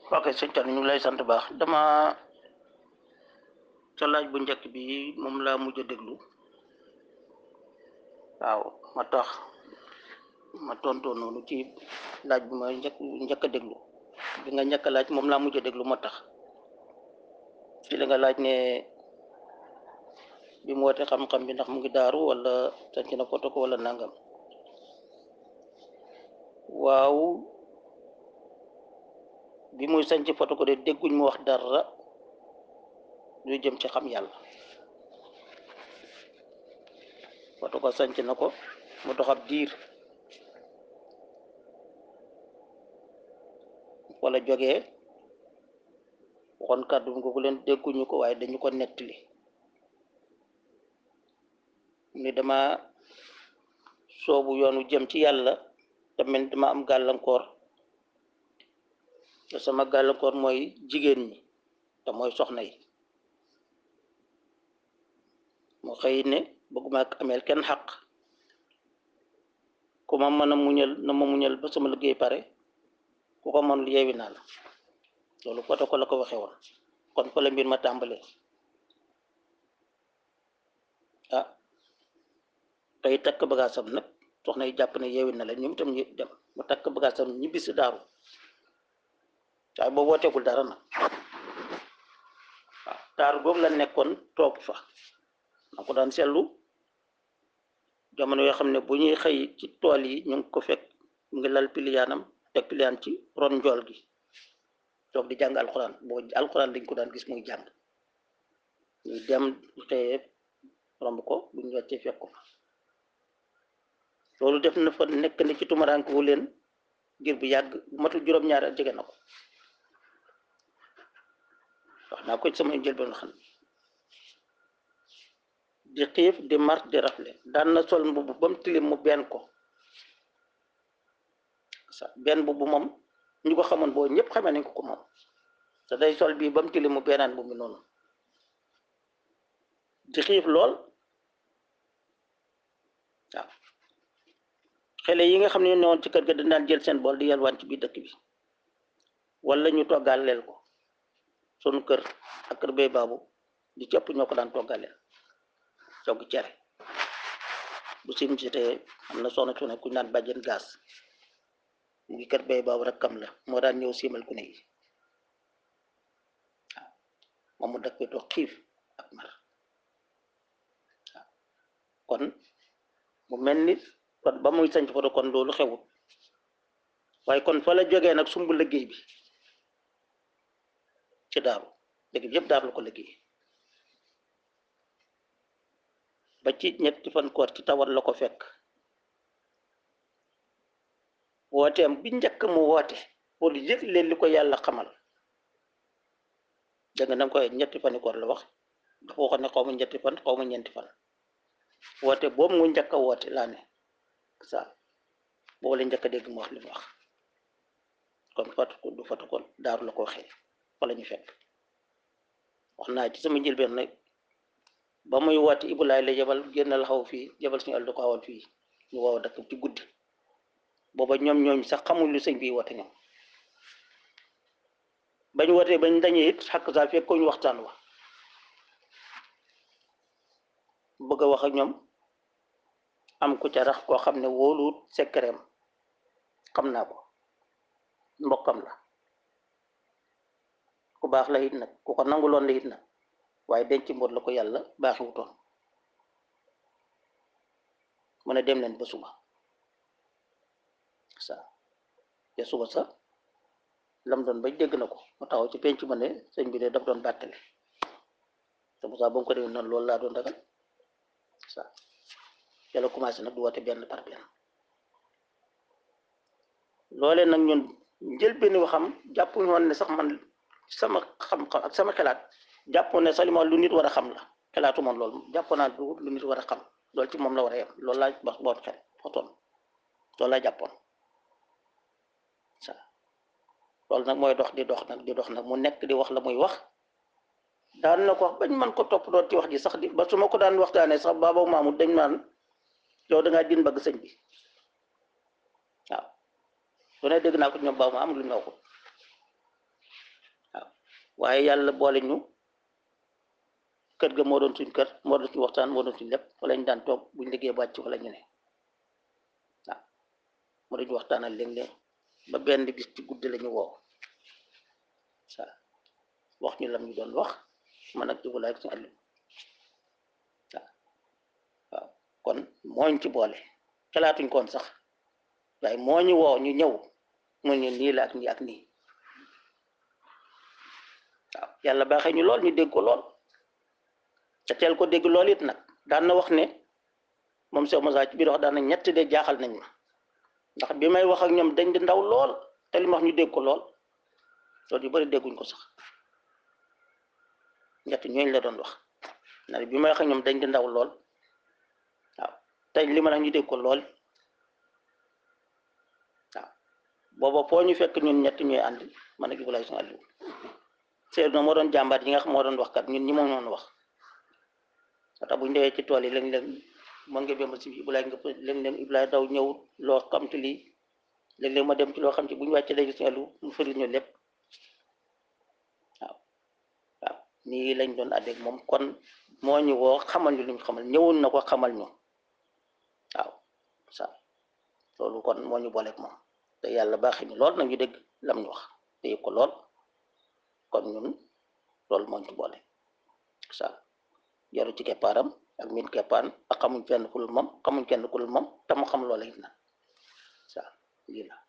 ok sëñ Thierno ñu ngi lay sant baax dama sa laaj bu njëkk bi moom laa mujj a déglu waaw ma tax ma tontoo noonu ci laaj bu ma njëkk njëkk a déglu bi nga njëkk a laaj moom laa mujj a déglu moo tax ci la nga laaj ne bi mu woote xam-xam bi ndax mu ngi daaru wala sanc na foto ko wala nangam waaw bi muy sanc foto ko de dégguñ mu wax dara lu jëm ci xam yàlla foto ko sanc na ko mu dox ab diir wala jógee waxoon kàddu nga ko leen dégguñu ko waaye dañu ko nettali ni dama soobu yoonu jëm ci yàlla te mel dama am gàllankoor te sama gàllankoor mooy jigéen ñi te mooy soxna yi mu xëy ne bëgguma ak ameel kenn xaq ku ma mën a muñal na ma muñal ba sama liggéey pare ku ko mënul yeewi naa la loolu foto ko la ko waxee woon kon fa la mbir ma tàmbalee ah tey takk bagaasam nag soxna yi jàpp ne yeewi na la ñoom itam ñu dem mu takk bagaasam ñibbi si daaru waaye boobu wooteegul dara nag waaw daaru boobu la nekkoon toog fa na ko daan seetlu jamono yoo xam ne bu ñuy xëy ci tool yi ñu ngi ko fekk mu ngi lal piliyaanam teg piliyaan ci ron njool gi toog di jàng alxuraan boo alxuraan lañ ko daan gis muy jàng ñuy dem xëyee romb ko bu ñu wàccee fekk ko fa loolu def na fa nekk ni ci tumaraanke wu leen ngir bu yàgg bu matul juróom-ñaari at jege na ko wax naa ko ci sama njëlbeen xam di xiif di mar di rafle daan na sol mbubb ba mu tilim mu benn ko sa benn mbubb moom ñu ko xamoon boo ñëpp xamee nañ ko ko moom te day sol bii ba mu tilim mu bennaan mbubb mi noonu di xiif lool waaw xale yi nga xam ne ñoo newoon ci kër ga dañ daan jël seen bool di yalwaan ci biir dëkk bi wala ñu toggaaleel ko sunu kër ak kër bay baabu di cëpp ñoo ko daan toggaaleel togg cere bu sim si te am na soxna su ne ku ñu naan bàjjen gaas mu ngi kër bay baabu rek kam la moo daan ñëw siimal ku ne yi waaw moom mu dëkk bi toog xiif ak mar waaw kon mu mel ni kon ba muy sañ foto kon loolu xewut waaye kon fa la jógee nag sumb liggéey bi ci daaru liggéey bi yëpp daaru la ko liggéey ba ci ñetti fan koor ci tawat la ko fekk wooteem bi njëkk mu woote pour yëg leen li ko yàlla xamal dégg nga danga koy ñetti fani koor la wax dafa waxoon ne xaw ma ñetti fan xaw ma ñeenti fan woote boobu mu njëkk a woote laa ne sa boobu la njëkk a dégg mu wax li mu wax kon fatu ko du fatu ko daaru la ko waxee fa la ñu fekk wax naa ci sama njëlbeen nag ba muy woote ibulaay la jabal génn la xaw fii jabal suñu àll ko xawoon fii ñu woow dëkk ci guddi booba ñoom ñooñ sax xamul lu sëñ bi woote ñoom bañ wootee bañ dañee it xakk saa fekk ko ñu waxtaan wa bëgg a wax ak ñoom am ku ca rax koo xam ne wóoluwut sekkereem xam naa ko mbokkam la ku baax la it nag ku ko nanguloon la it nag waaye denc mboot la ko yàlla baaxi wutoon mu ne dem leen ba suba sa te suba sa lam doon bañ dégg na ko mu taxaw ci penc ma ne sëñ bi de daf doon bàttale te bu saa ba mu ko demee noonu loolu laa doon ragal sa yàlla commencé nag du woote benn par benn loolee nag ñun njëlbéen waxam jàppuñu woon ne sax man sama xam-xam ak sama xelaat jàppoon ne sax li ma lu nit war a xam la xelaatu moom loolu jàppoon naa du lu nit war a xam loolu ci moom la war a yem loolu laa wax boot xel xotoon loolu laa jàppoon sa loolu nag mooy dox di dox nag di dox nag mu nekk di wax la muy wax daan na ko wax bañ man ko topp doon ci wax ji sax di ba su ma ko daan waxtaanee sax baaba maamu dañ naan yow da ngaa din bëgg sëñ bi waaw lu ne dégg naa ko ñoom baaw ma am lu ñu ko waaye yàlla boole ñu kër ga moo doon suñ kër moo doon suñ waxtaan moo doon suñ lépp wala ñu daan toog buñ liggéey bàcc wala ñu ne waaw moo doon ñu waxtaanal léeg-léeg ba benn bis ci guddi la ñu woo sa wax ñu lam ñu doon wax man ak jubalaay suñu àllu waaw waaw kon mooñ ci boole xalaatuñ koon sax waaye moo ñu woo ñu ñëw mu ñu nii la ak nii ak nii waaw yàlla baaxee ñu lool ñu dégg ko lool te teel ko dégg lool it nag daan na wax ne moom Cheikh Moussa ci biir wax daan na ñett de jaaxal nañ ma ndax bi may wax ak ñoom dañ di ndaw lool te li ma wax ñu dégg ko lool loolu yu bari dégguñ ko sax ñett ñooñ la doon wax ndax bi may wax ak ñoom dañ di ndaw lool waaw te li ma wax ñu dégg ko lool waaw booba foo ñu fekk ñun ñett ñooy ànd man ak Ibrahima suñu àllu Seydou moo doon jàmbaar yi nga xam moo doon wax kat ñun ñi moom noon wax wata bu ñu dewee ci tool yi léeg-léeg mën nga bémbal si Ibrahima nga léeg-léeg Ibrahima daw ñëw loo xam te lii léeg-léeg ma dem ci loo xam ci bu ñu wàccee léegi suñu àllu mu fëri ñu lépp waaw waaw nii lañ doon àddeeg moom kon moo ñu woo xamal ñu li ñu xamal ñëwoon na ko xamal ñu waaw sa loolu kon moo ñu booleeg moom te yàlla baaxee ñu lool nañu dégg lam ñu wax te yëg ko lool kon ñun loolu moo ñu boole sa jaru ci keppaaram ak min keppaan ak xamuñ fenn ku dul moom xamuñ kenn ku dul moom te mu xam loola it na sa lii la